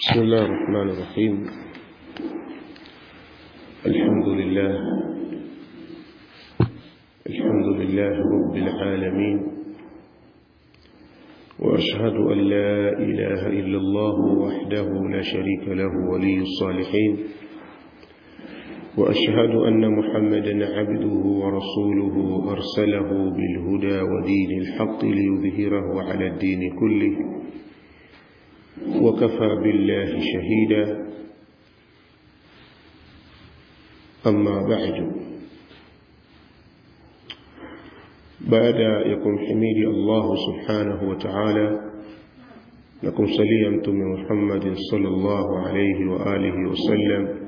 بسم الله الرحمن الرحيم الحمد لله الحمد لله رب العالمين وأشهد أن لا إله إلا الله وحده لا شريك له ولي الصالحين وأشهد أن محمدا عبده ورسوله أرسله بالهدى ودين الحق ليظهره على الدين كله وكفى بالله شهيدا أما بعد بعد يكون حميد الله سبحانه وتعالى لكم سليمتم محمد صلى الله عليه وآله وسلم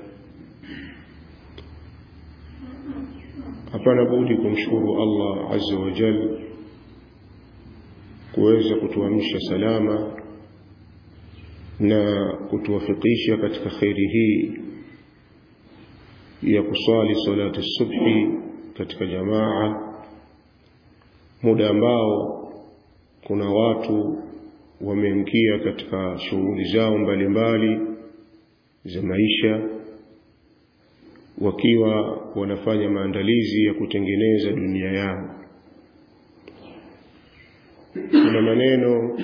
hapana budi kumshukuru Allah azza wa jal kuweza kutuamsha salama na kutuwafikisha katika kheri hii ya kuswali salati subhi katika jamaa muda ambao kuna watu wameingia katika shughuli zao mbalimbali za maisha wakiwa wanafanya maandalizi ya kutengeneza dunia yao kuna maneno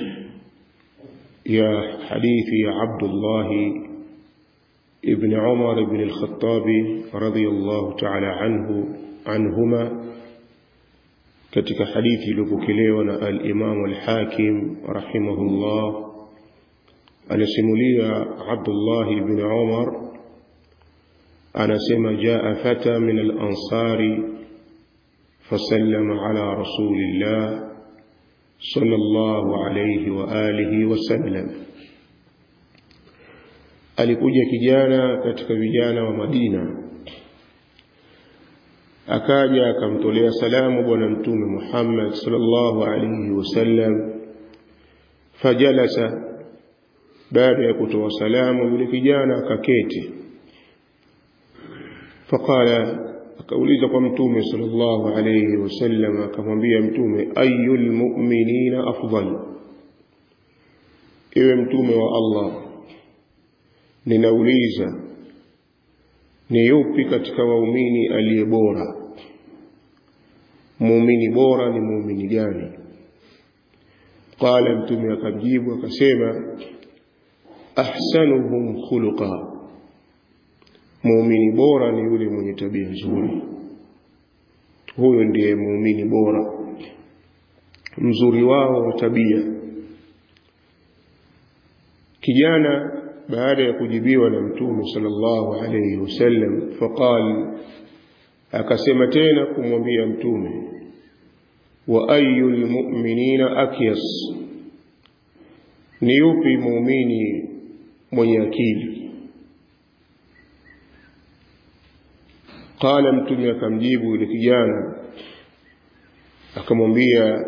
ya hadithi ya Abdullah ibn Umar ibn al-Khattab radiyallahu ta'ala anhu anhuma katika hadithi iliyopokelewa na al-Imam al-Hakim rahimahullah anasimulia Abdullah ibn Umar anasema jaa fata min al-ansari fasallama ala rasulillah sallallahu alayhi wa alihi wasallam alikuja kijana katika vijana wa Madina akaja akamtolea salamu bwana mtume Muhammad sallallahu alayhi wasallam fajalasa baada ya kutoa salamu yule kijana akaketi faqala akauliza kwa mtume sallallahu alayhi wasallam akamwambia mtume ayul mu'minina afdal ewe mtume wa Allah ninauliza ni yupi katika waumini aliye bora muumini bora ni muumini gani qala mtume akamjibu akasema ahsanuhum khuluqa muumini bora ni yule mwenye tabia nzuri huyo ndiye muumini bora mzuri wao wa tabia kijana baada ya kujibiwa na mtume sallallahu alayhi wasallam faqal akasema tena kumwambia mtume wa ayul mu'minina akyas ni yupi muumini mwenye akili qala mtume akamjibu yule kijana akamwambia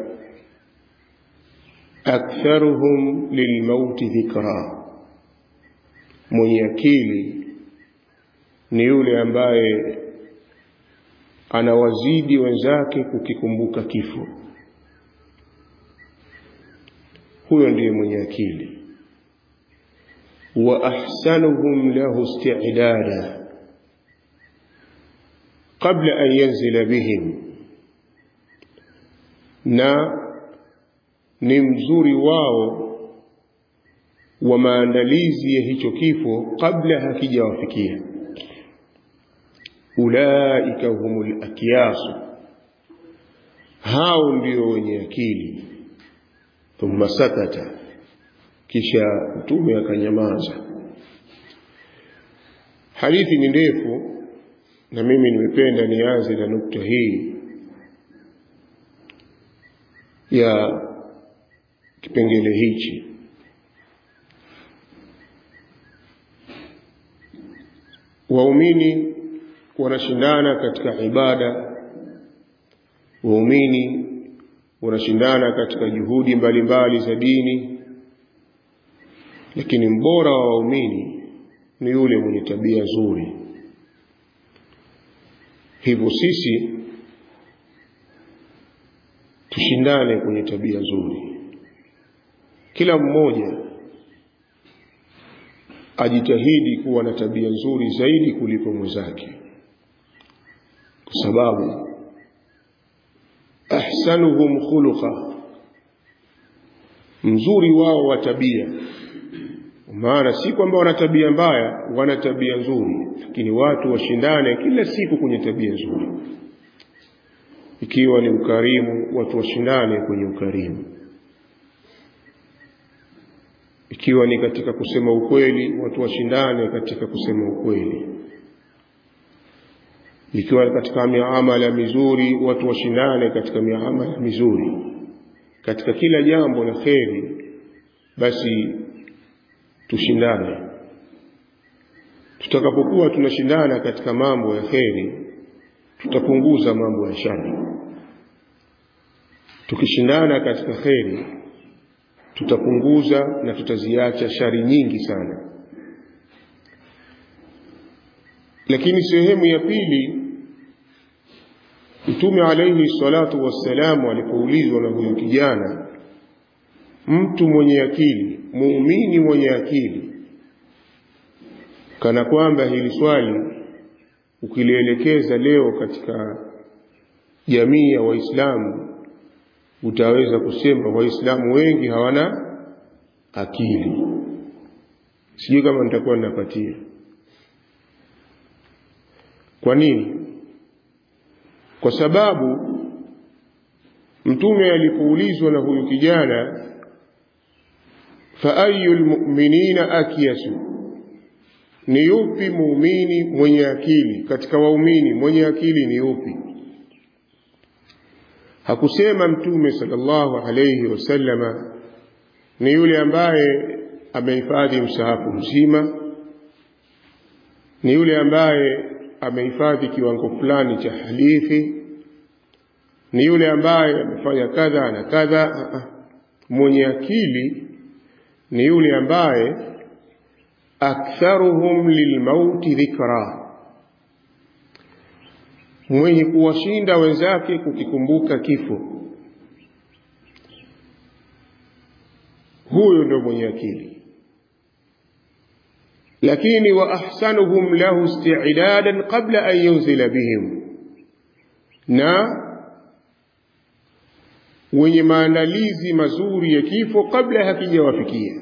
aktharuhum lilmauti dhikra mwenye akili ni yule ambaye anawazidi wenzake kukikumbuka kifo huyo ndiye mwenye akili wa ahsanuhum lahu isti'dada qabla an yanzila bihim na ni mzuri wao wa maandalizi ya hicho kifo kabla hakijawafikia ulaika humul akyasu hao ndio wenye akili thumma sakata kisha mtume akanyamaza hadithi ni ndefu na mimi nimependa nianze na nukta hii ya kipengele hichi waumini wanashindana katika ibada waumini wanashindana katika juhudi mbalimbali za dini lakini mbora wa waumini ni yule mwenye tabia nzuri hivyo sisi tushindane kwenye tabia nzuri kila mmoja ajitahidi kuwa na tabia nzuri zaidi kuliko mwenzake kwa sababu ahsanuhum khuluqa mzuri wao wa tabia maana si kwamba wana tabia mbaya wana tabia nzuri lakini watu washindane kila siku kwenye tabia nzuri ikiwa ni ukarimu watu washindane kwenye ukarimu ikiwa ni katika kusema ukweli watu washindane katika kusema ukweli ikiwa katika miamala mizuri watu washindane katika miamala mizuri katika kila jambo la kheri basi tushindane tutakapokuwa tunashindana katika mambo ya kheri tutapunguza mambo ya shari tukishindana katika kheri tutapunguza na tutaziacha shari nyingi sana lakini sehemu ya pili mtume alaihi salatu wassalamu alipoulizwa na huyu kijana mtu mwenye akili muumini mwenye akili kana kwamba hili swali ukilielekeza leo katika jamii ya waislamu utaweza kusema waislamu wengi hawana akili sijui kama nitakuwa ninapatia kwa nini kwa sababu mtume alipoulizwa na huyu kijana fa ayu lmuminina akyasu ni yupi muumini mwenye akili katika waumini mwenye akili ni yupi hakusema mtume sallallahu alayhi wasallama ni yule ambaye amehifadhi msahafu mzima ni yule ambaye amehifadhi kiwango fulani cha hadithi ni yule ambaye amefanya kadha na kadha mwenye akili ni yule ambaye aktharuhum lilmauti dhikra mwenye kuwashinda wenzake kukikumbuka kifo huyo ndio mwenye akili lakini wa ahsanuhum lahu isti'dadan qabla an yunzila bihim na wenye maandalizi mazuri ya kifo kabla hakijawafikia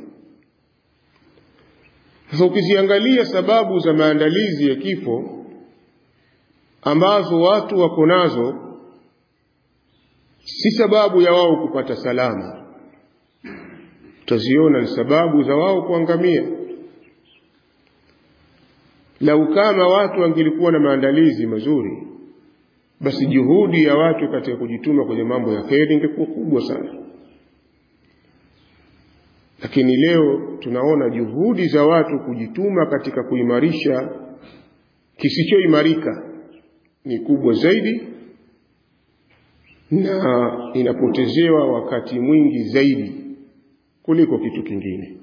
sasa ukiziangalia sababu za maandalizi ya kifo ambazo watu wako nazo si sababu ya wao kupata salama utaziona ni sababu za wao kuangamia lau kama watu wangelikuwa na maandalizi mazuri basi juhudi ya watu katika kujituma kwenye mambo ya kheri ingekuwa kubwa sana lakini leo tunaona juhudi za watu kujituma katika kuimarisha kisichoimarika ni kubwa zaidi na inapotezewa wakati mwingi zaidi kuliko kitu kingine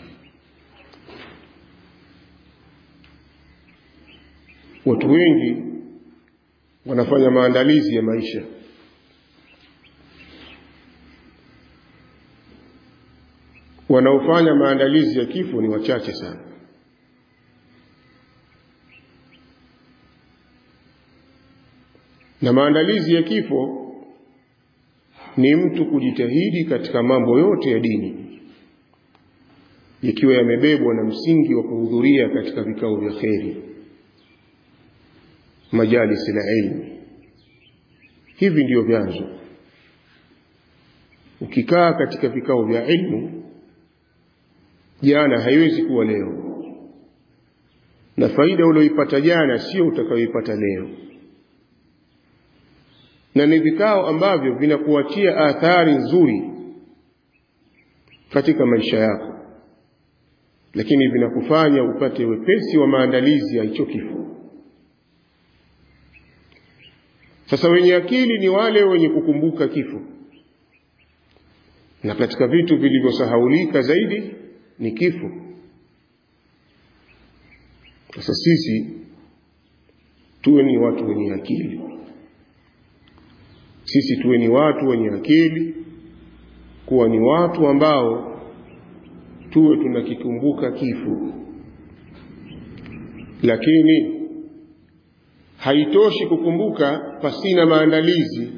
watu wengi wanafanya maandalizi ya maisha wanaofanya maandalizi ya kifo ni wachache sana na maandalizi ya kifo ni mtu kujitahidi katika mambo yote ya dini ikiwa yamebebwa na msingi wa kuhudhuria katika vikao vya kheri majalis la ilmi hivi ndiyo vyanzo ukikaa katika vikao vya ilmu jana haiwezi kuwa leo na faida ulioipata jana sio utakayoipata leo na ni vikao ambavyo vinakuachia athari nzuri katika maisha yako lakini vinakufanya upate wepesi wa maandalizi ya hicho kifo sasa wenye akili ni wale wenye kukumbuka kifo na katika vitu vilivyosahaulika zaidi ni kifo sasa sisi tuwe ni watu wenye akili sisi tuwe ni watu wenye akili kuwa ni watu ambao tuwe tunakikumbuka kifo lakini haitoshi kukumbuka pasina maandalizi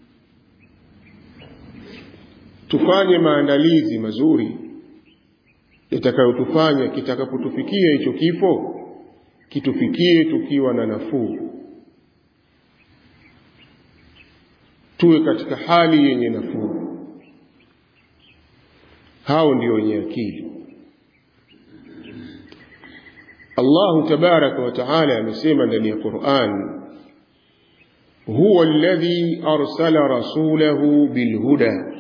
tufanye maandalizi mazuri yatakayotufanya kitakapotufikia hicho kifo kitufikie tukiwa na nafuu tuwe katika hali yenye nafuu hao ndio wenye akili Allahu tabaraka wa taala amesema ndani ya Qur'an huwa alladhi arsala rasulahu bilhuda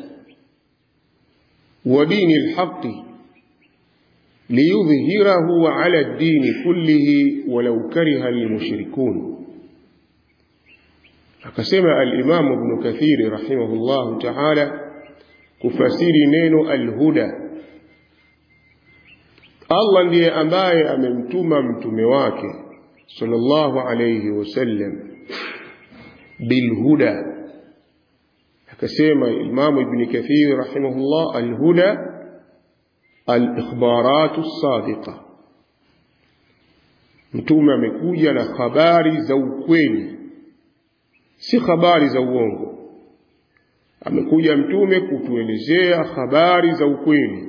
wa dini alhaqqi liyudhhirahu ala ad-din kullihi walau kariha almushrikun akasema al-Imam Ibn Kathir rahimahullahu ta'ala kufasiri neno alhuda Allah ndiye ambaye amemtuma mtume wake sallallahu alayhi wasallam bilhuda akasema Imam Ibn Kathir rahimahullah alhuda alikhbaratu sadiqa mtume amekuja na habari za ukweli si habari za uongo amekuja mtume kutuelezea habari za ukweli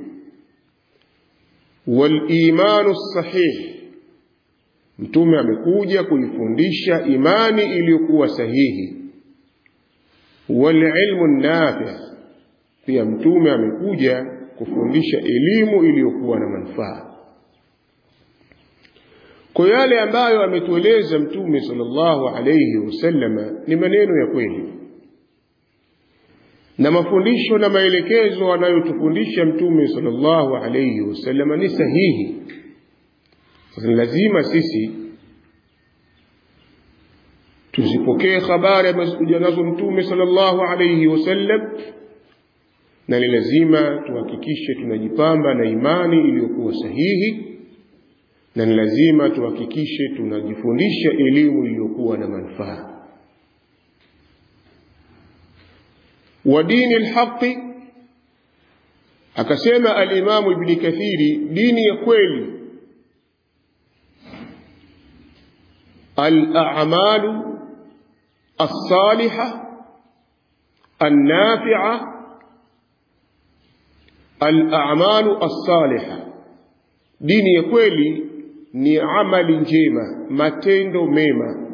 walimanu sahih mtume amekuja kuifundisha imani iliyokuwa sahihi walilmu nafi pia mtume amekuja kufundisha elimu iliyokuwa na manufaa kwa yale ambayo ametueleza mtume sallallahu alayhi wasallama ni maneno ya kweli na mafundisho na maelekezo anayotufundisha mtume sallallahu alayhi wasallam ni sahihi sasa lazima sisi tuzipokee habari ambazokuja nazo mtume sallallahu alayhi wasallam na ni lazima tuhakikishe tunajipamba na imani iliyokuwa sahihi na ni lazima tuhakikishe tunajifundisha elimu iliyokuwa na manufaa wa dini alhaqi akasema alimamu ibni kathiri dini ya kweli alamalu alsaliha النافعة الأعمال الصالحة dini ya kweli ni amali njema matendo mema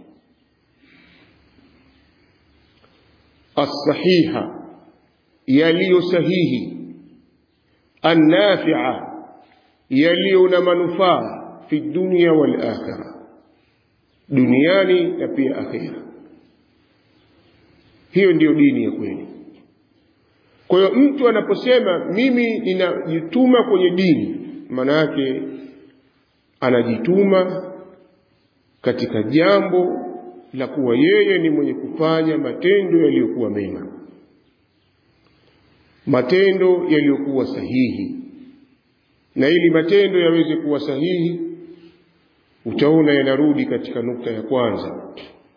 الصحيحة yaliyo sahihi النافعة yaliyo na manufaa fi dunya wal akhirah duniani na pia akhira hiyo ndiyo dini ya kweli kwa hiyo mtu anaposema mimi ninajituma kwenye dini maana yake anajituma katika jambo la kuwa yeye ni mwenye kufanya matendo yaliyokuwa mema matendo yaliyokuwa sahihi na ili matendo yaweze kuwa sahihi utaona yanarudi katika nukta ya kwanza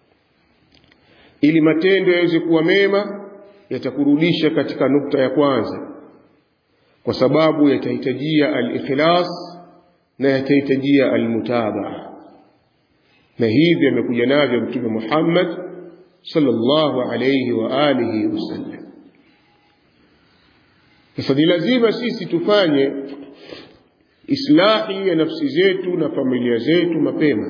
ili matendo yaweze kuwa mema yatakurudisha katika nukta ya kwanza kwa sababu yatahitajia al-ikhlas na yatahitajia al-mutabaa na hivi amekuja navyo mtume Muhammad sallallahu alayhi wa alihi wasallam sasa ni lazima sisi tufanye islahi ya nafsi zetu na familia zetu mapema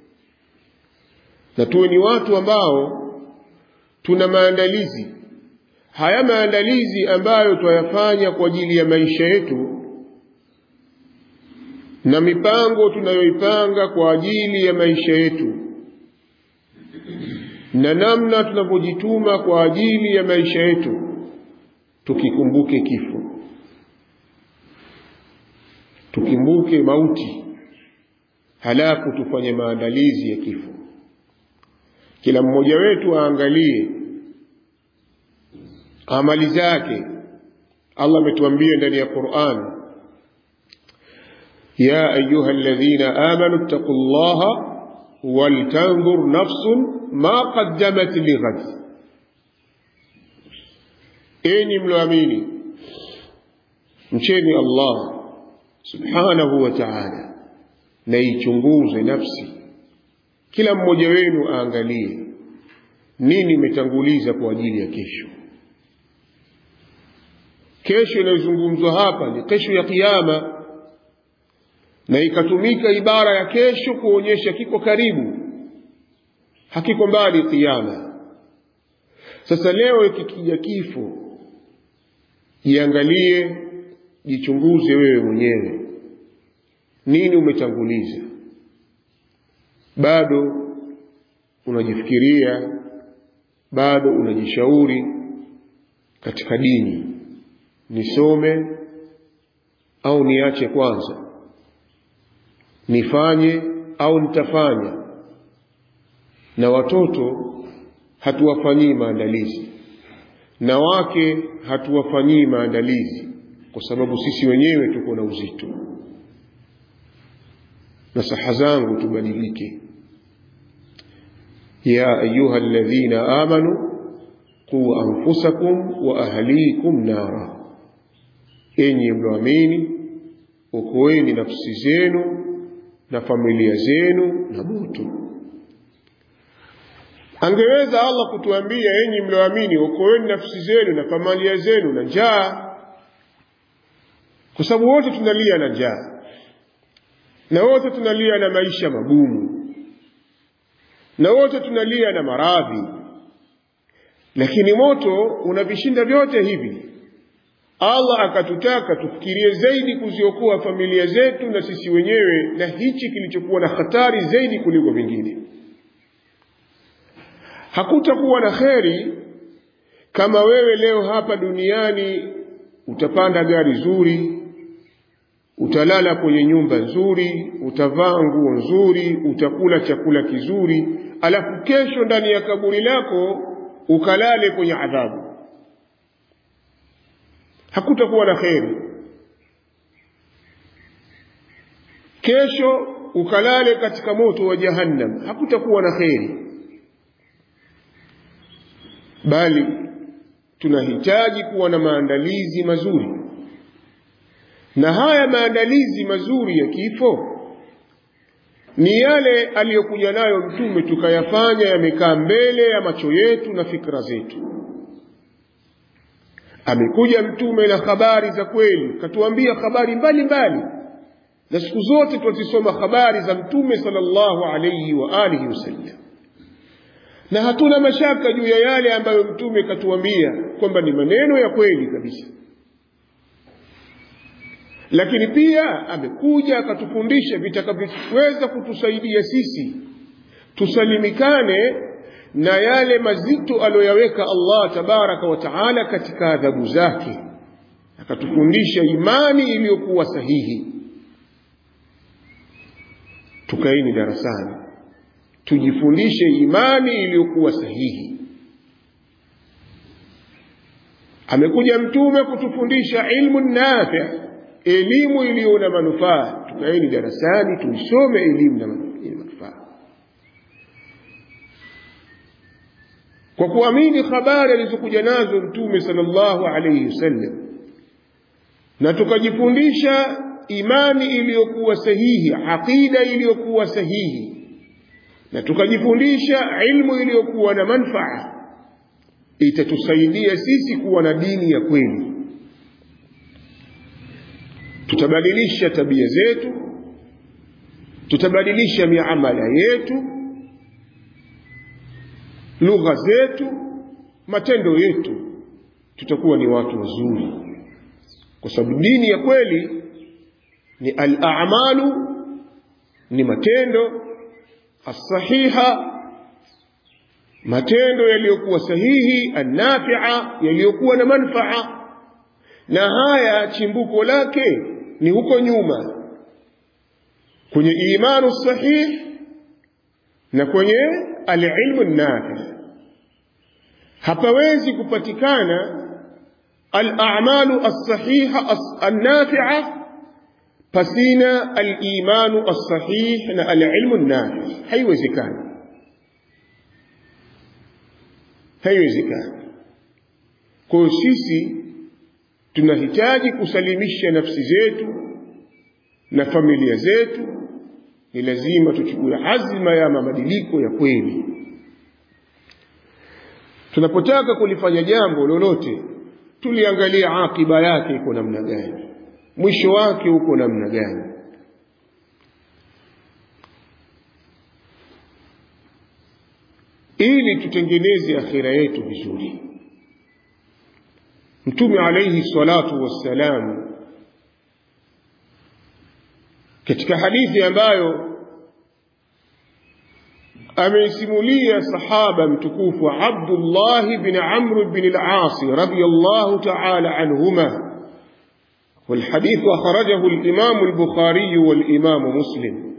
na tuwe ni watu ambao tuna maandalizi haya maandalizi ambayo twayafanya kwa ajili ya maisha yetu na mipango tunayoipanga kwa ajili ya maisha yetu na namna tunavyojituma kwa ajili ya maisha yetu tukikumbuke kifo tukumbuke mauti halafu tufanye maandalizi ya kifo kila mmoja wetu aangalie amali zake Allah ametuambia ndani ya Qur'an ya ayuha alladhina amanu ittaqullaha waltanzur nafsun ma qaddamat lighad enyi mloamini mcheni Allah subhanahu wa ta'ala na ichunguze nafsi kila mmoja wenu aangalie nini umetanguliza kwa ajili ya kesho kesho inayozungumzwa hapa ni kesho ya kiyama na ikatumika ibara ya kesho kuonyesha kiko karibu hakiko mbali kiyama sasa leo ikikija kifo jiangalie jichunguze wewe mwenyewe nini umetanguliza bado unajifikiria bado unajishauri katika dini nisome au niache kwanza nifanye au nitafanya na watoto hatuwafanyii maandalizi na wake hatuwafanyii maandalizi kwa sababu sisi wenyewe tuko na uzito na saha zangu tubadilike ya ayuha alladhina amanu quu anfusakum wa ahlikum nara enyi mlioamini okoeni nafsi zenu na familia zenu na moto angeweza allah kutuambia enyi mlioamini okoeni nafsi zenu na familia zenu na njaa kwa sababu wote tunalia na njaa na wote tunalia na maisha magumu na wote tunalia na maradhi lakini moto unavishinda vyote hivi allah akatutaka tufikirie zaidi kuziokoa familia zetu na sisi wenyewe na hichi kilichokuwa na hatari zaidi kuliko vingine hakutakuwa na kheri kama wewe leo hapa duniani utapanda gari zuri utalala kwenye nyumba nzuri utavaa nguo nzuri utakula chakula kizuri alafu kesho ndani ya kaburi lako ukalale kwenye adhabu hakutakuwa na kheri kesho ukalale katika moto wa jahannam hakutakuwa na kheri bali tunahitaji kuwa na maandalizi mazuri na haya maandalizi mazuri ya kifo ni yale aliyokuja nayo mtume tukayafanya yamekaa mbele ya macho yetu na fikra zetu amekuja mtume na habari za kweli katuambia habari mbalimbali na siku zote twazisoma habari za mtume sallallahu alayhi wa alihi wasallam na hatuna mashaka juu ya yale ambayo mtume katuambia kwamba ni maneno ya kweli kabisa lakini pia amekuja akatufundisha vitakavyoweza kutusaidia sisi tusalimikane na yale mazito aliyoyaweka Allah tabaraka wa taala katika adhabu zake akatufundisha imani iliyokuwa sahihi tukaini darasani tujifundishe imani iliyokuwa sahihi amekuja mtume kutufundisha ilmu nafi elimu iliyo na manufaa tukaeni darasani tuisome elimu na manufaa kwa kuamini habari alizokuja nazo mtume sallallahu alayhi wasallam na tukajifundisha imani iliyokuwa sahihi aqida iliyokuwa sahihi na tukajifundisha ilmu iliyokuwa na manfaa itatusaidia sisi kuwa na dini ya kweli tutabadilisha tabia zetu tutabadilisha miamala yetu lugha zetu matendo yetu tutakuwa ni watu wazuri kwa sababu dini ya kweli ni al-a'malu ni matendo as-sahiha matendo yaliyokuwa sahihi an-nafi'a yaliyokuwa na manfaa na haya chimbuko lake ni huko nyuma kwenye imanu sahih na kwenye alilmu nafi hapawezi kupatikana alamalu alsahiha alnafia pasina alimanu alsahih na alilmu nafi haiwezekani haiwezekani kwa hiyo sisi tunahitaji kusalimisha nafsi zetu na familia zetu ni lazima tuchukue azma ya mabadiliko ya kweli tunapotaka kulifanya jambo lolote tuliangalia akiba yake iko namna gani mwisho wake uko namna gani ili tutengeneze akhira yetu vizuri mtume alayhi salatu wassalam katika hadithi ambayo ameisimulia sahaba mtukufu Abdullah bin Amr bin al-As radiyallahu ta'ala anhuma والحديث أخرجه الإمام البخاري والإمام مسلم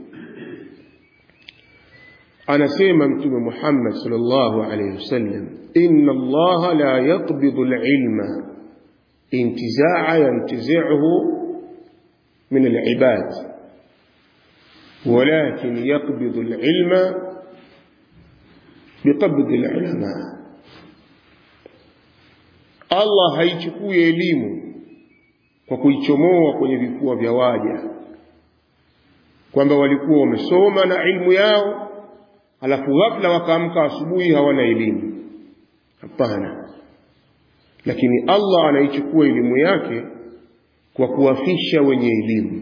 أنا سيما متوم محمد صلى الله عليه وسلم إن الله لا يقبض العلم انتزاع ينتزعه من العباد ولكن يقبض العلم بقبض العلماء Allah haichukui elimu kwa kuichomoa kwenye vifua vya waja kwamba walikuwa wamesoma na ilmu yao alafu ghafla wakaamka asubuhi hawana elimu hapana lakini Allah anaichukua elimu yake kwa kuwafisha wenye elimu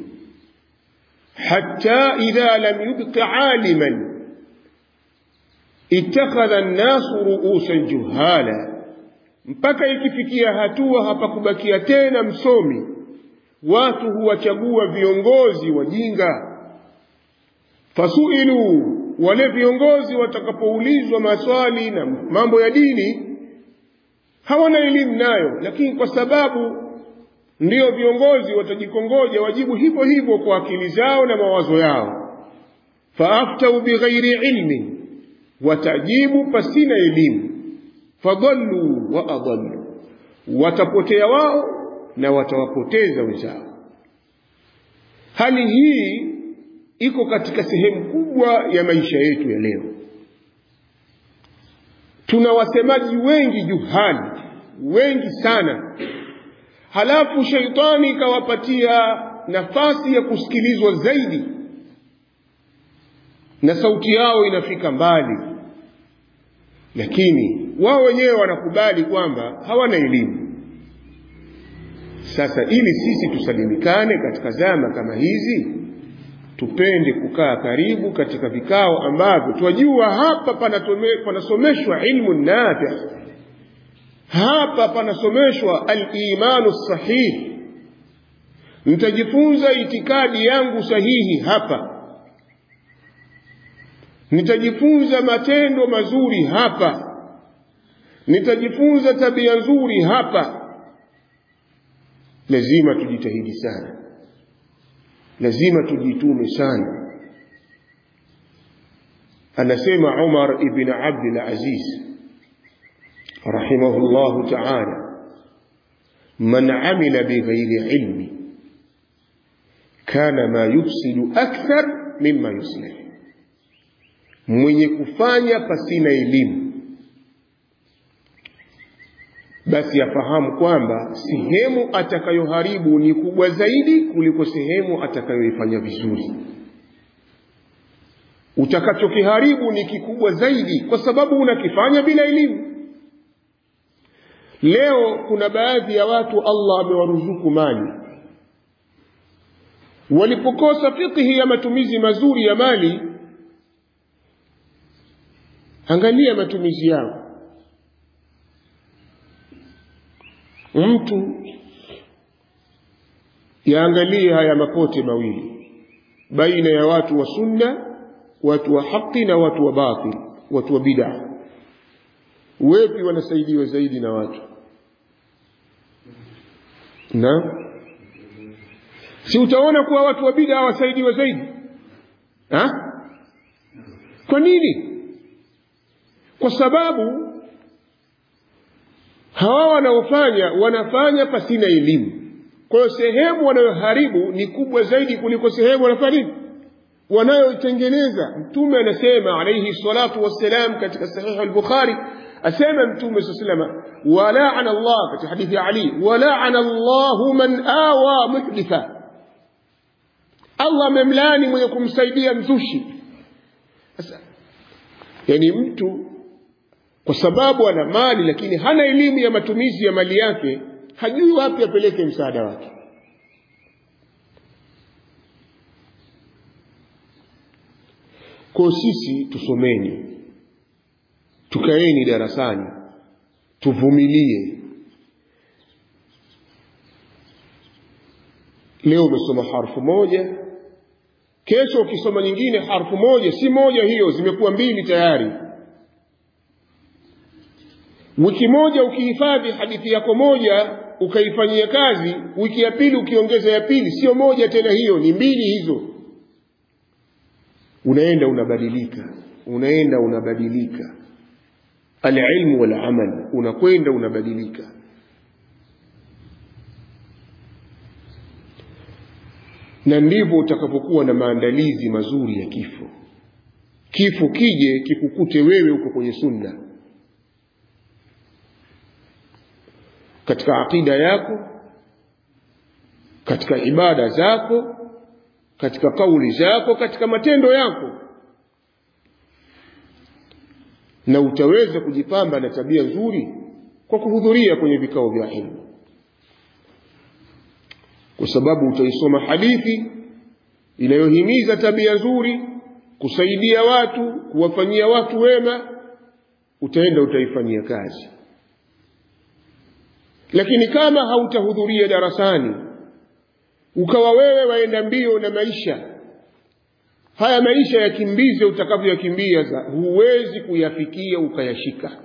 hatta idha lam yubqi aliman ittakhadha an-nasu ru'usan juhala mpaka ikifikia hatua hapakubakia tena msomi watu huwachagua viongozi wajinga fasuilu wale viongozi watakapoulizwa maswali na mambo ya dini hawana elimu nayo lakini kwa sababu ndio viongozi watajikongoja wajibu hivyo hivyo kwa akili zao na mawazo yao faaftau bighairi ilmin watajibu pasina elimu fadallu wa adallu watapotea wao na watawapoteza wenzao hali hii iko katika sehemu kubwa ya maisha yetu ya leo tuna wasemaji wengi juhali wengi sana halafu sheitani ikawapatia nafasi ya kusikilizwa zaidi na sauti yao inafika mbali lakini wao wenyewe wanakubali kwamba hawana elimu sasa ili sisi tusalimikane katika zama kama hizi tupende kukaa karibu katika vikao ambavyo twajua hapa panatome, panasomeshwa ilmu nafi hapa panasomeshwa alimanu sahihi nitajifunza itikadi yangu sahihi hapa nitajifunza matendo mazuri hapa nitajifunza tabia nzuri hapa lazima tujitahidi sana lazima tujitume sana anasema Umar ibn Abdul Aziz rahimahullahu ta'ala man amila bighairi ilmi kana ma yufsidu akthar mimma yuslih mwenye kufanya pasina elimu basi afahamu kwamba sehemu atakayoharibu ni kubwa zaidi kuliko sehemu atakayoifanya vizuri utakachokiharibu ni kikubwa zaidi kwa sababu unakifanya bila elimu leo kuna baadhi ya watu Allah amewaruzuku mali walipokosa fikhi ya matumizi mazuri ya mali angalia matumizi yao mtu yaangalie haya mapote mawili baina ya watu wa sunna watu wa haki na watu wa batil watu wa bid'a wepi wanasaidiwa zaidi na watu na si utaona kuwa watu wa bid'a wasaidiwa zaidi ha? kwa nini kwa sababu hawa wanaofanya wanafanya pasina elimu kwa hiyo sehemu wanayoharibu ni kubwa zaidi kuliko sehemu wanafanya nini wanayoitengeneza mtume anasema alayhi salatu wassalam katika sahihi al-bukhari asema mtume sallallahu walaana Allah katika hadithi ya Ali walaana Allah man awa muhditha allah amemlaani mwenye kumsaidia mzushi sasa yani mtu kwa sababu ana mali lakini hana elimu ya matumizi ya mali yake hajui wapi apeleke msaada wake kwa sisi tusomeni tukaeni darasani tuvumilie leo umesoma harfu moja kesho ukisoma nyingine harfu moja si moja hiyo zimekuwa mbili tayari wiki moja ukihifadhi hadithi yako moja ukaifanyia kazi wiki ya pili ukiongeza ya pili sio moja tena hiyo ni mbili hizo unaenda unabadilika unaenda unabadilika alilmu walamal unakwenda unabadilika na ndivyo utakapokuwa na maandalizi mazuri ya kifo kifo kije kikukute wewe uko kwenye sunna katika aqida yako katika ibada zako katika kauli zako katika matendo yako na utaweza kujipamba na tabia nzuri kwa kuhudhuria kwenye vikao vya ilmu kwa sababu utaisoma hadithi inayohimiza tabia nzuri kusaidia watu kuwafanyia watu wema utaenda utaifanyia kazi lakini kama hautahudhuria darasani ukawa wewe waenda mbio na maisha haya maisha yakimbize utakavyoyakimbia huwezi kuyafikia ukayashika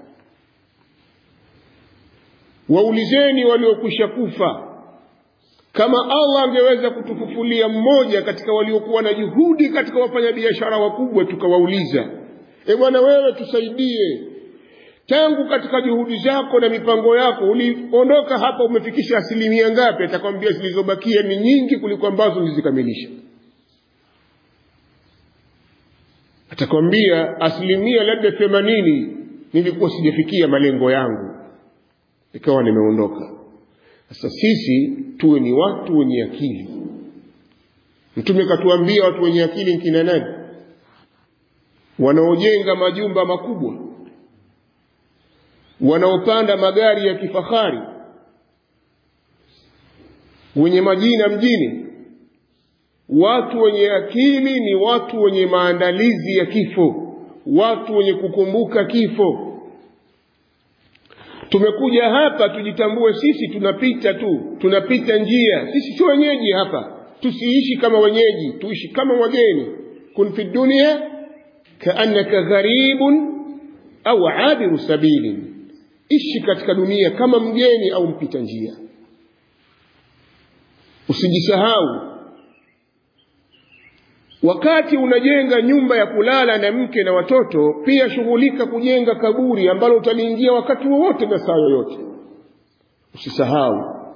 waulizeni waliokwisha kufa kama allah angeweza kutufufulia mmoja katika waliokuwa na juhudi katika wafanyabiashara wakubwa tukawauliza e bwana wewe tusaidie tangu katika juhudi zako na mipango yako uliondoka hapa umefikisha asilimia ngapi atakwambia zilizobakia ni nyingi kuliko ambazo nilizikamilisha atakwambia asilimia labda themanini nilikuwa sijafikia malengo yangu ikawa nimeondoka sasa sisi tuwe ni watu wenye akili mtume katuambia watu wenye akili nkina nani wanaojenga majumba makubwa wanaopanda magari ya kifahari wenye majina mjini watu wenye akili ni watu wenye maandalizi ya kifo watu wenye kukumbuka kifo tumekuja hapa tujitambue sisi tunapita tu tunapita njia sisi si wenyeji hapa tusiishi kama wenyeji tuishi kama wageni kun fi dunia kaannaka gharibun au abiru sabilin ishi katika dunia kama mgeni au mpita njia usijisahau wakati unajenga nyumba ya kulala na mke na watoto pia shughulika kujenga kaburi ambalo utaliingia wakati wowote na saa yoyote usisahau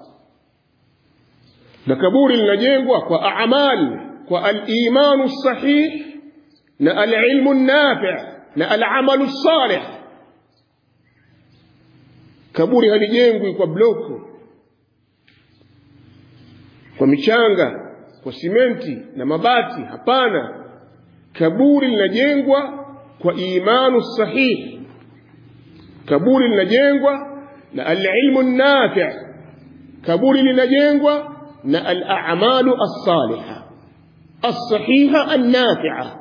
na kaburi linajengwa kwa amal kwa alimanu sahih na alilmu nafi na alamalu salih kaburi halijengwi kwa bloko kwa michanga kwa simenti na mabati hapana kaburi linajengwa kwa imanu sahihi kaburi linajengwa na alilmu nafi kaburi linajengwa na alamalu alsaliha alsahiha alnafia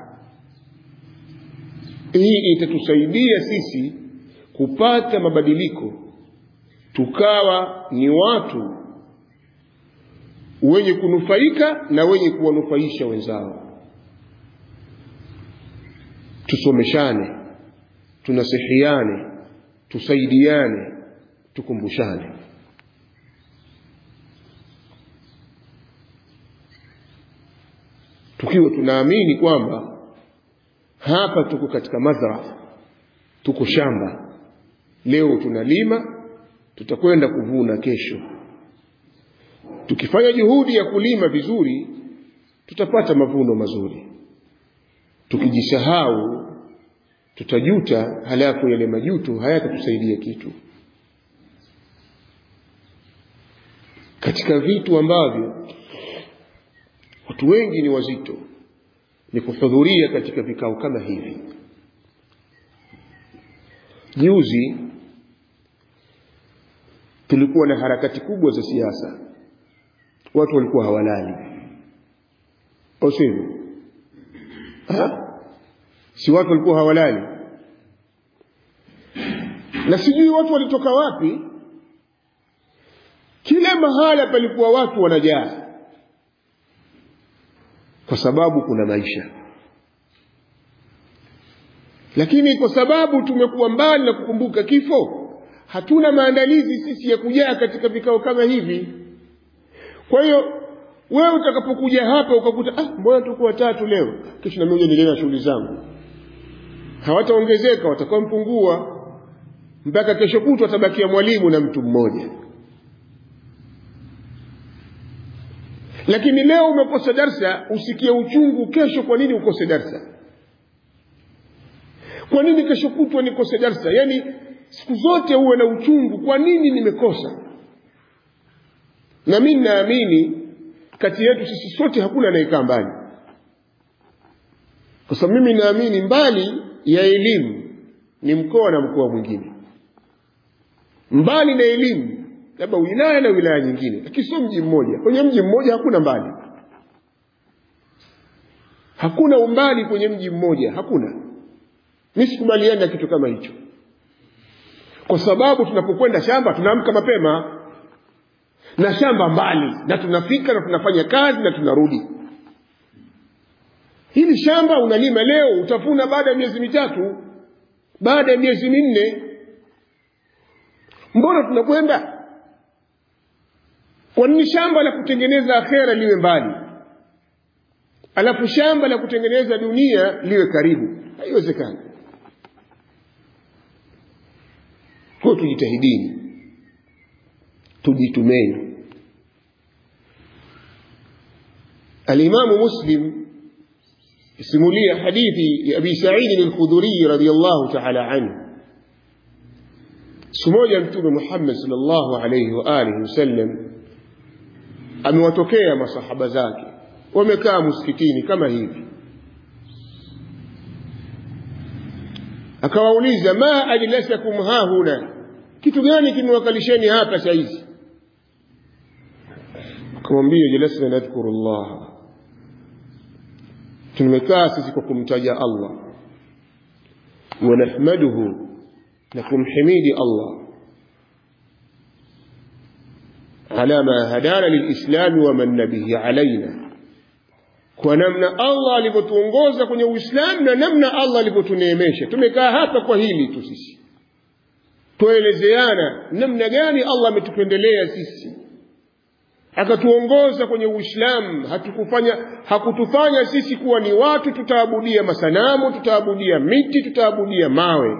hii itatusaidia sisi kupata mabadiliko tukawa ni watu wenye kunufaika na wenye kuwanufaisha wenzao tusomeshane tunasihiane tusaidiane tukumbushane tukiwa tunaamini kwamba hapa tuko katika madhara tuko shamba leo tunalima tutakwenda kuvuna kesho tukifanya juhudi ya kulima vizuri tutapata mavuno mazuri tukijisahau tutajuta halafu yale majuto hayatatusaidia kitu katika vitu ambavyo watu wengi ni wazito ni kuhudhuria katika vikao kama hivi juzi tulikuwa na harakati kubwa za siasa watu walikuwa hawalali au sivyo si watu walikuwa hawalali na sijui watu walitoka wapi kila mahala palikuwa watu wanajaa kwa sababu kuna maisha lakini kwa sababu tumekuwa mbali na kukumbuka kifo hatuna maandalizi sisi ya kujaa katika vikao kama hivi kwa hiyo wewe utakapokuja hapa ukakuta ah, mbona tuko watatu leo kesho na mimi niendelee na shughuli zangu hawataongezeka watakuwa mpungua mpaka kesho kutwa atabakia mwalimu na mtu mmoja lakini leo umekosa darsa usikie uchungu kesho kwa nini ukose darsa kwa nini kesho kutwa nikose darsa yaani siku zote uwe na uchungu kwa nini nimekosa na mimi naamini kati yetu sisi sote hakuna anayekaa mbali kwa sababu mimi naamini mbali ya elimu ni mkoa na mkoa mwingine mbali na elimu labda wilaya na wilaya nyingine lakini sio mji mmoja kwenye mji mmoja hakuna mbali hakuna umbali kwenye mji mmoja hakuna mi sikubaliani na kitu kama hicho kwa sababu tunapokwenda shamba tunaamka mapema na shamba mbali na tunafika na tunafanya kazi na tunarudi hili shamba unalima leo utavuna baada ya miezi mitatu baada ya miezi minne mbona tunakwenda kwa nini shamba la kutengeneza akhera liwe mbali alafu shamba la kutengeneza dunia liwe karibu haiwezekani kwa tujitahidini tujitumeni alimamu muslim simulia hadithi ya abi saidi al-khudhuri radiyallahu ta'ala anhu siku moja mtume muhammad sallallahu alayhi wa alihi wasallam amewatokea masahaba zake wamekaa msikitini kama hivi akawauliza ma ajlasakum hahuna kitu gani kimewakalisheni hapa saizi akamwambia jalasna nadhkuru llah tumekaa sisi kwa kumtaja allah wanahmaduhu na kumhimidi allah على ما هدانا للإسلام ومن به علينا kwa namna Allah alivyotuongoza kwenye Uislamu na namna Allah alivyotuneemesha. Tumekaa hapa kwa hili tu sisi, tuelezeana namna gani Allah ametupendelea sisi, akatuongoza kwenye Uislamu. Hatukufanya, hakutufanya sisi kuwa ni watu tutaabudia masanamu, tutaabudia miti, tutaabudia mawe.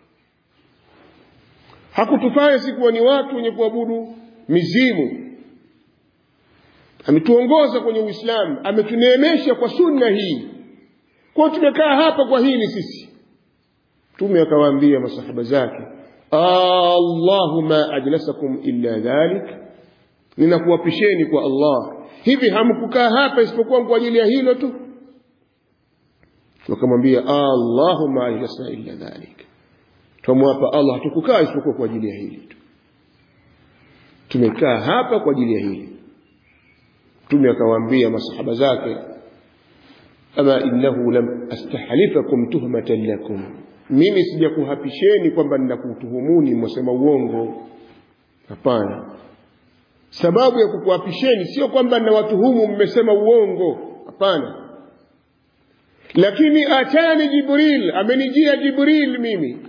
Hakutufanya sisi kuwa ni watu wenye kuabudu mizimu ametuongoza kwenye uislamu ametuneemesha kwa sunna hii kwao tumekaa hapa kwa hili sisi mtume akawaambia masahaba zake allahu ma ajlasakum illa dhalik ninakuwapisheni kwa allah hivi hamkukaa hapa isipokuwa kwa ajili ya hilo tu wakamwambia allahu ma ajlasna illa dhalik twamwapa allah hatukukaa isipokuwa kwa ajili ya hili tu tumekaa hapa kwa ajili ya hili mtume akawaambia masahaba zake ama innahu lam astahlifakum tuhmatan lakum mimi sijakuhapisheni kwamba ninakutuhumuni mwasema uongo hapana sababu ya kukuhapisheni sio kwamba ninawatuhumu mmesema uongo hapana lakini atani jibril amenijia jibril mimi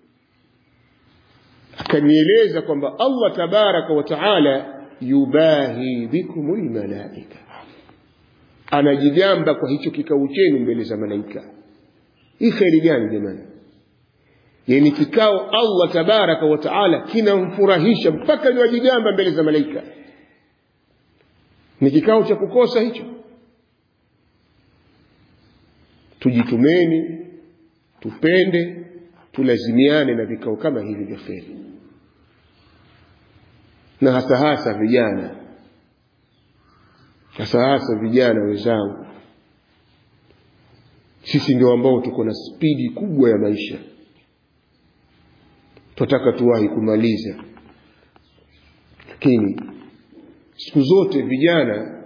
akanieleza kwamba allah tabaraka wa taala yubahi bikum lmalaika anajigamba kwa hicho kikao chenu mbele za malaika hii kheri gani jamani yani kikao allah tabaraka wa taala kinamfurahisha mpaka niwajigamba mbele za malaika ni kikao cha kukosa hicho tujitumeni tupende tulazimiane na vikao kama hivi vya kheri na hasa hasa vijana Sasa hasa vijana wenzangu, sisi ndio ambao tuko na spidi kubwa ya maisha, tunataka tuwahi kumaliza, lakini siku zote vijana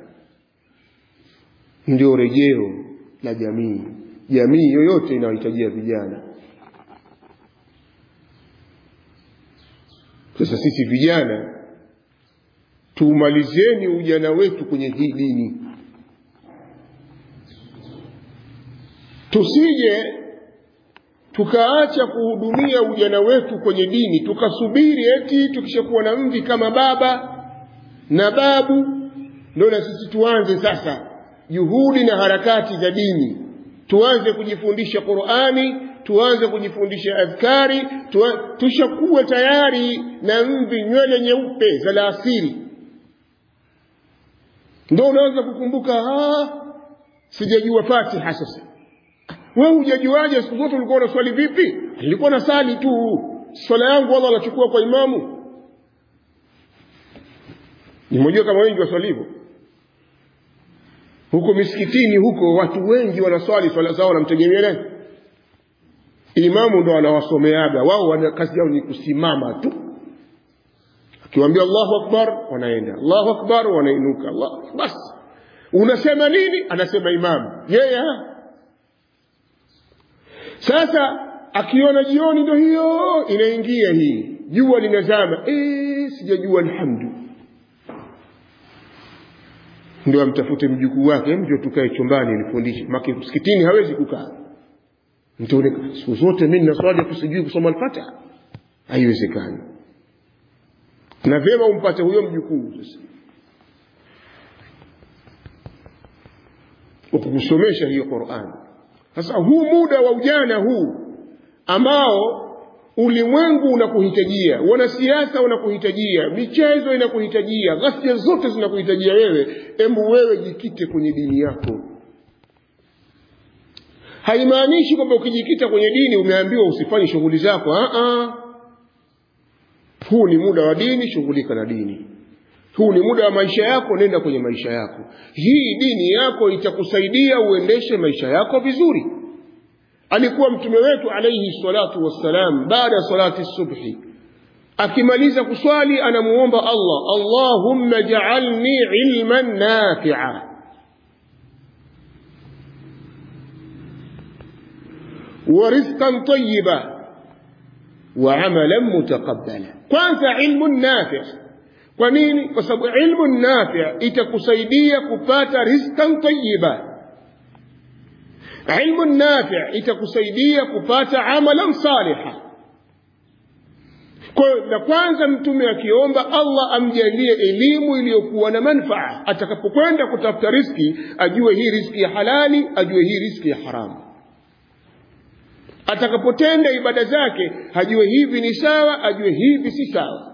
ndio rejeo la jamii. Jamii yoyote inahitajia vijana. Sasa sisi vijana tuumalizeni ujana wetu kwenye hii dini, tusije tukaacha kuhudumia ujana wetu kwenye dini, tukasubiri eti tukishakuwa na mvi kama baba na babu ndio na sisi tuanze sasa juhudi na harakati za dini, tuanze kujifundisha Qur'ani, tuanze kujifundisha adhkari, tushakuwa tayari na mvi, nywele nyeupe za laasiri, ndo unaanza kukumbuka, sijajua Fatiha. Sasa wewe hujajuaje? Siku zote ulikuwa unaswali vipi? Nilikuwa nasali tu, swala yangu Allah anachukua kwa imamu. Nimejua kama wengi waswali hivyo huko misikitini huko watu wengi wanaswali swala zao wanamtegemea nani imamu ndo anawasomeaga wao wana kazi yao ni kusimama tu akiwaambia allahu akbar wanaenda allahu akbar wanainuka Allah. basi unasema nini anasema imamu yeye yeah, sasa akiona jioni ndo hiyo inaingia hii jua linazama e, sijajua alhamdu ndio amtafute mjukuu wake mjo tukae chumbani nifundishe maki msikitini hawezi kukaa mtuone siku zote mimi ninaswali kusijui kusoma al-Fatiha haiwezekani na vyema umpate huyo mjukuu sasa ukukusomesha hiyo Qur'an sasa huu muda wa ujana huu ambao ulimwengu unakuhitajia, wanasiasa wanakuhitajia, michezo inakuhitajia, ghasia zote zinakuhitajia wewe. Embu wewe jikite kwenye dini yako. Haimaanishi kwamba ukijikita kwenye dini umeambiwa usifanye shughuli zako. Aa, huu ni muda wa dini, shughulika na dini. Huu ni muda wa maisha yako, nenda kwenye maisha yako. Hii dini yako itakusaidia uendeshe maisha yako vizuri alikuwa mtume wetu alayhi salatu wassalam baada ya salati subhi akimaliza kuswali anamuomba Allah Allahumma ja'alni ilman nafi'a wa rizqan tayyiba wa amalan mutaqabbala kwanza ilmu nafi' kwa nini kwa sababu ilmu nafi' itakusaidia kupata rizqan tayyiba ilmu nafi' itakusaidia kupata amalan saliha kwa la kwanza mtume akiomba Allah amjalie elimu iliyokuwa na manfaa atakapokwenda kutafuta riski ajue hii riski ya halali ajue hii riski ya haramu atakapotenda ibada zake ajue hivi ni sawa ajue hivi si sawa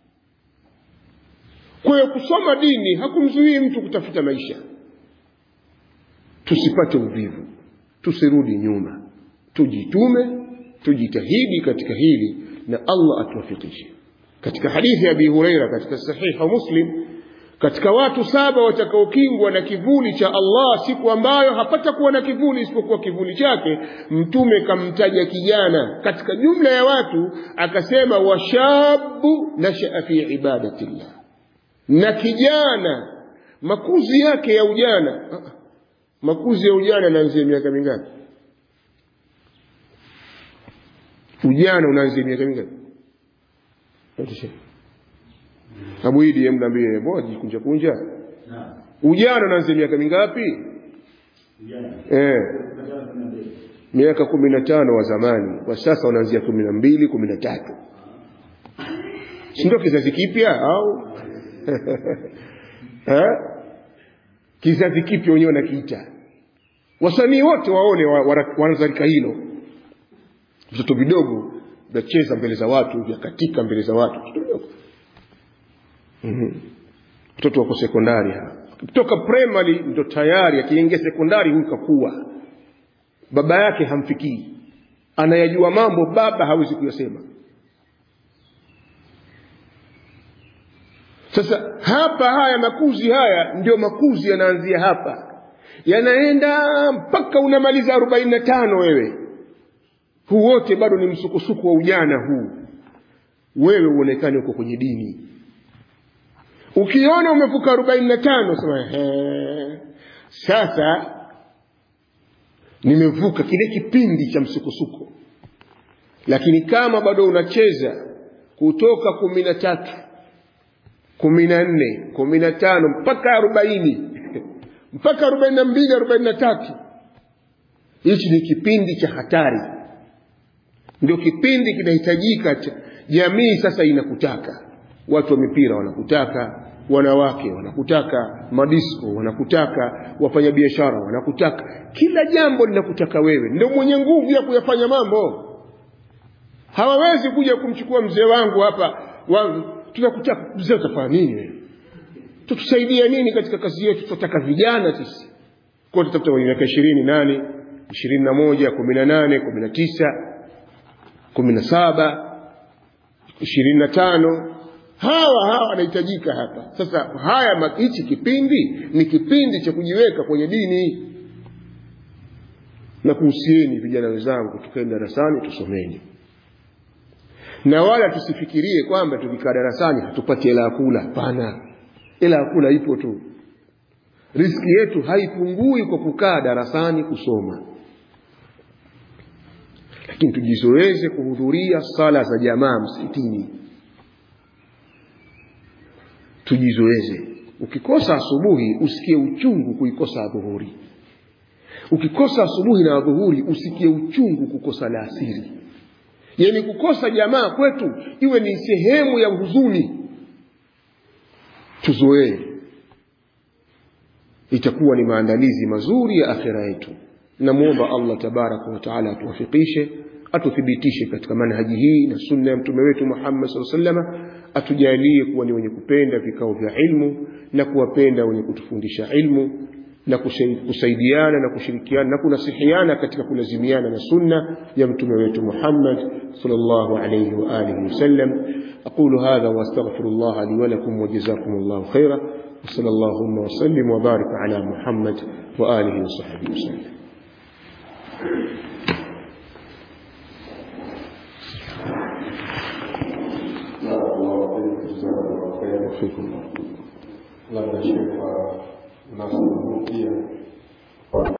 kwa hiyo kusoma dini hakumzuii mtu kutafuta maisha tusipate uvivu tusirudi nyuma tujitume tujitahidi katika hili na Allah atuwafikishe katika hadithi ya Abi Huraira katika sahiha Muslim katika watu saba watakaokingwa na kivuli cha Allah siku ambayo hapata kuwa na kivuli isipokuwa kivuli chake mtume kamtaja kijana katika jumla ya watu akasema washabu nashaa fi ibadatillah na kijana makuzi yake ya ujana makuzi ya ujana yanaanzia miaka mingapi ujana unaanzia miaka mingapi Abu Idi yemdambie mbona jikunja kunja ujana unaanzia miaka mingapi eh miaka kumi na tano wa zamani kwa sasa unaanzia kumi na mbili kumi na tatu si ndio kizazi kipya au eh kizazi kipya wenyewe wanakiita wasanii wote waone wanazalika hilo vitoto vidogo vyacheza mbele za watu vyakatika mbele za watu mm-hmm. mtoto wako sekondari kutoka primary ndo tayari akiingia sekondari huyu kakuwa baba yake hamfikii anayajua mambo baba hawezi kuyasema sasa hapa haya makuzi haya ndio makuzi yanaanzia hapa yanaenda mpaka unamaliza arobaini na tano wewe huu wote bado ni msukosuko wa ujana huu wewe uonekane uko kwenye dini ukiona umevuka arobaini na tano sema "Ehe, sasa nimevuka kile kipindi cha msukosuko lakini kama bado unacheza kutoka kumi na tatu kumi na nne kumi na tano mpaka arobaini mpaka arobaini na mbili arobaini na tatu hichi ni kipindi cha hatari ndio kipindi kinahitajika cha jamii sasa inakutaka watu wa mipira wanakutaka wanawake wanakutaka madisko wanakutaka wafanyabiashara wanakutaka kila jambo linakutaka wewe ndio mwenye nguvu ya kuyafanya mambo hawawezi kuja kumchukua mzee wangu hapa wa, tunakutaka mzee utafanya nini wewe tutusaidia nini katika kazi yetu tunataka vijana sisi kwa tutafuta wenye miaka ishirini nane ishirini na moja kumi na nane kumi na tisa kumi na saba ishirini na tano hawa hawa wanahitajika hapa sasa haya ma- hichi kipindi ni kipindi cha kujiweka kwenye dini na kuhusieni vijana wenzangu tukaeni darasani tusomeni na wala tusifikirie kwamba tukikaa darasani hatupati hela ya kula hapana hela ya kula ipo tu riski yetu haipungui kwa kukaa darasani kusoma lakini tujizoeze kuhudhuria sala za jamaa msikitini tujizoeze ukikosa asubuhi usikie uchungu kuikosa adhuhuri ukikosa asubuhi na adhuhuri usikie uchungu kukosa la asiri yani kukosa jamaa kwetu iwe ni sehemu ya huzuni tuzoee itakuwa ni maandalizi mazuri ya akhira yetu namwomba allah tabaraka wataala atuwafikishe atuthibitishe katika manhaji hii na sunna ya mtume wetu muhammad saa salama atujalie kuwa ni wenye kupenda vikao vya ilmu na kuwapenda wenye kutufundisha ilmu na kusai- kusaidiana na kushirikiana na kunasihiana katika kulazimiana na sunna ya mtume wetu Muhammad sallallahu alayhi wa alihi wasallam aqulu hadha wa astaghfirullah li wa lakum wa jazakumullahu khaira wa sallallahu wa sallim wa barik ala Muhammad wa alihi wa sahbihi wasallam فيكم labda shekha nasr pia